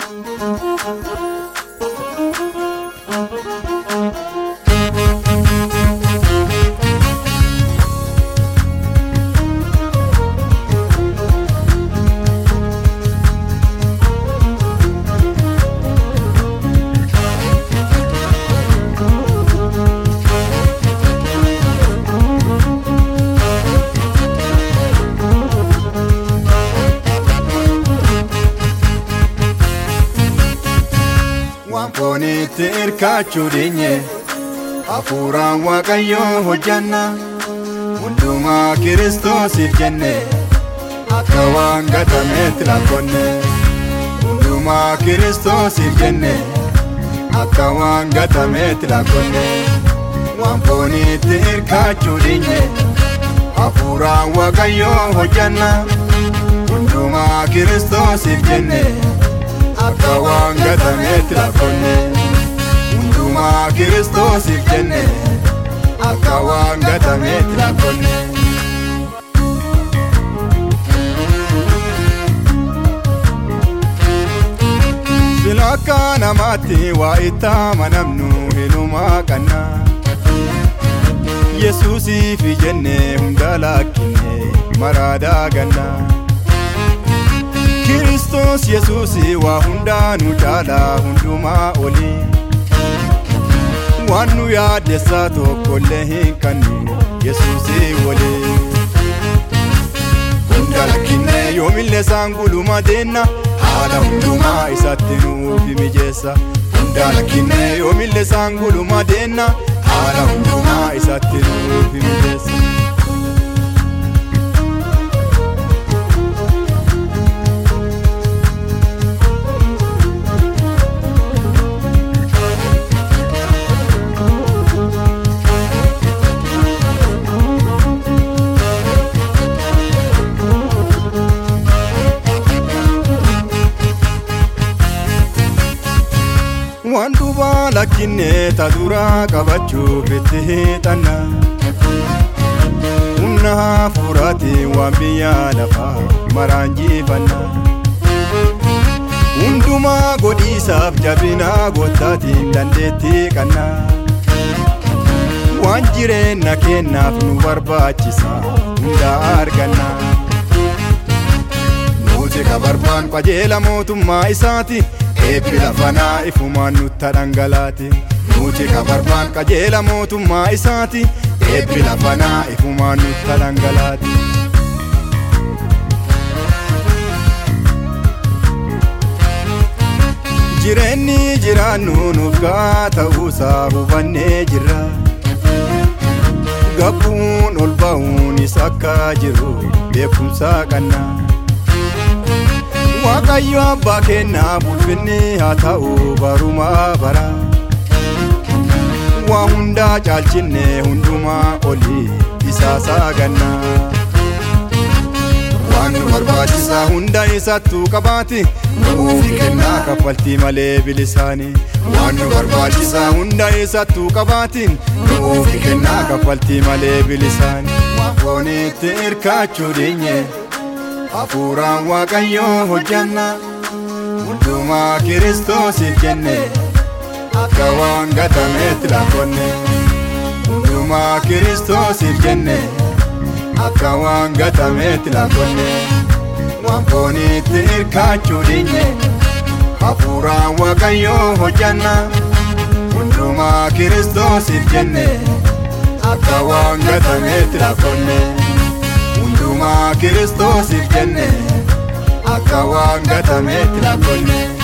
waan foonitti hirkaachuu dheenye hafuuraan waaqayyoo hojjanna hundumaa kiristoosiif jenne akka waan gatameetti lakkonne hundumaa kiristoosiif jenne akka waan gatameetti lakkonne waan foonitti hirkaachuu dheenye hafuuraan waaqayyoo hojjanna hundumaa kiristoosiif jenne akka waan gatameetti lakkonne hundumaa kiristoosiif jenne akka waan gatameetti lakkonne. Sila akka namaatti waa itti amanamnu hinumaa qanna. Yesuusiif jenne hunda lakkinne maraadaa ganna. Kiristoos Yesuus waa hundaa nu caalaa hundumaa oli. Waan nu yaaddessaa tokkollee hin qabnu Yesuus waliin. Hunda lakkinne yoomillee isaan guluma deenna haala hundumaa isatti nuuf mijeessa. Hunda lakkinne yoomillee isaan guluma deenna haala hundumaa isatti nuuf mijeessa. waan duubaa lakkinne ta duraa qabachuuf itti hiixanna humna hafuuraatiin waan biyya lafaa maraan jiifanna hundumaa godhiisaaf jabinaa goottaatiin dandeettii qanna waan jireenya kennaaf nu barbaachisa hundaa arganna nuti ka barbaan qajeela mootummaa isaati eebbi lafanaa ifumaan nutta dhangalaati nuti ka barbaan qajeela mootummaa isaati eebbi lafanaa ifumaan nutta dhangalaati. Jireenyi jiraannu nuuf gaa ta'uusaa hubannee jirra. Gabbuun ol ba'uunis akka jiru beekumsaa qabna. Waaqayyo abbaa kennaa ulfinni haa ta'u barumaa bara. Waa hundaa caalchinne hundumaa oli isaasaa ganna. Waan nu barbaachisaa hunda isattuu qabaati. Nuufi kennaa kaffaltii malee bilisaani. Waan nu barbaachisaa hunda isattuu qabaati. Nuufi kennaa kaffaltii malee bilisaani. Waan foonitti hirkaachuu dheenye. hafuuraan waaqayyoo hojjanna hundumaa kiristoosiif jenne akka waan gatameetti lakkonne hundumaa kiristoosiif jenne akka waan gatameetti lakkonne waan foonitti hirkaachuu dheenye hafuuraan waaqayyoo hojjanna hundumaa kiristoosiif jenne akka waan gatameetti lakkonne. hundumaa kiristoosiif jenne akka waan gatameetti lakkonne.